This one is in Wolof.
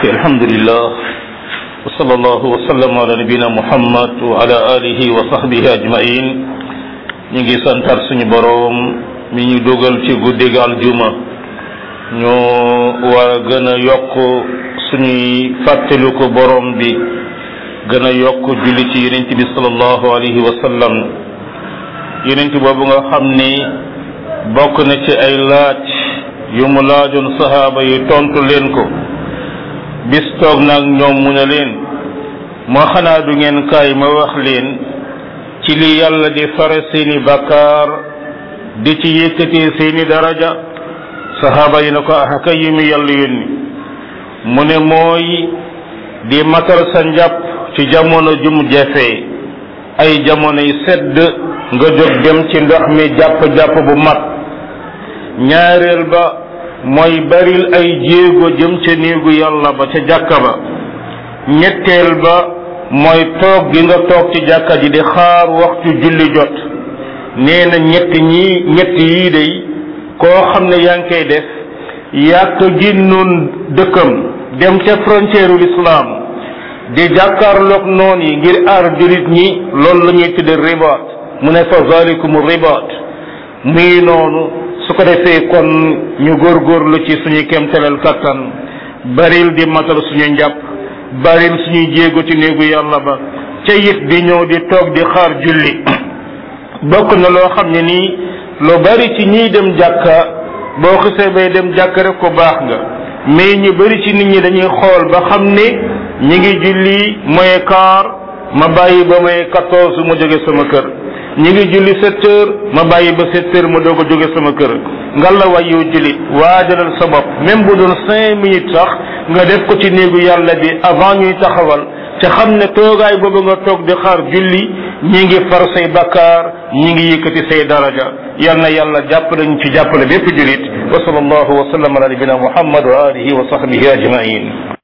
alhamdulillah wa sallallahu wa sallam ala nabina muhammad wa ala alihi wa sahbihi ajmain ñu ngi santar suñu boroom mi ñu dugal ci guddig aljuma ñoo war a gën a yokk suñuy fàttelu ko boroom bi gën a yokk julli ci yonent bi sallallahu alayhi wa sallam yonent boobu nga xam ni bokk na ci ay laaj yu mu laajoon sahaaba yi tontu leen ko bis toog nag ñoom mu ne leen moo xanaa du ngeen kaay ma wax leen ci li yàlla di fare seeni bakkaar di ci yëkkatee seeni daraja sahaaba yi na ko ah kay yi mu yàlla yónni mu ne mooy di matal sa njàpp ci jamono jum jafee ay jamonoy sedd nga jóg dem ci ndox mi jàpp-jàpp bu mat ñaareel ba mooy baril ay jéego jëm ca néegu yàlla ba ca jàkka ba ñetteel ba mooy toog gi nga toog ci jàkka ji di xaar waxtu julli jot nee na ñett ñii ñett yii day koo xam ne yaa ngi koy def yàq génnoon dëkkam dem ca frontière ul islam di jàkkaarloog noon yi ngir aar jullit ñi loolu la ñuy tudde ribaat mu ne fa zalikum ribaat muy noonu su ko defee kon ñu góorgóorlu ci suñu kemtalal kattan baril di matal suñu njàpp baril suñuy jéego ci néegu yàlla ba ca it di ñëw di toog di xaar julli bokk na loo xam ne nii lu bari ci ñiy dem jàkka boo xisee bay dem jàkka rek ko baax nga mais ñu bari ci nit ñi dañuy xool ba xam ne ñi ngi julli moye quart ma bàyyi ba may quatorze mu jóge sama kër ñi ngi julli sept heures ma bàyyi ba sept heures ma doog a jóge sama kër nga la way yow jullit waajalal sa bopp même bu doon cinq minutes sax nga def ko ci néegu yàlla bi avant ñuy taxawal te xam ne toogaay boobu nga toog di xaar julli ñi ngi far say bakkaar ñi ngi yëkkati say daraja yal na yàlla jàppale ñu ci jàppale bépp jullit wa sallallahu wa sallam ala nabina muhammad wa alihi wa sahbihi ajmain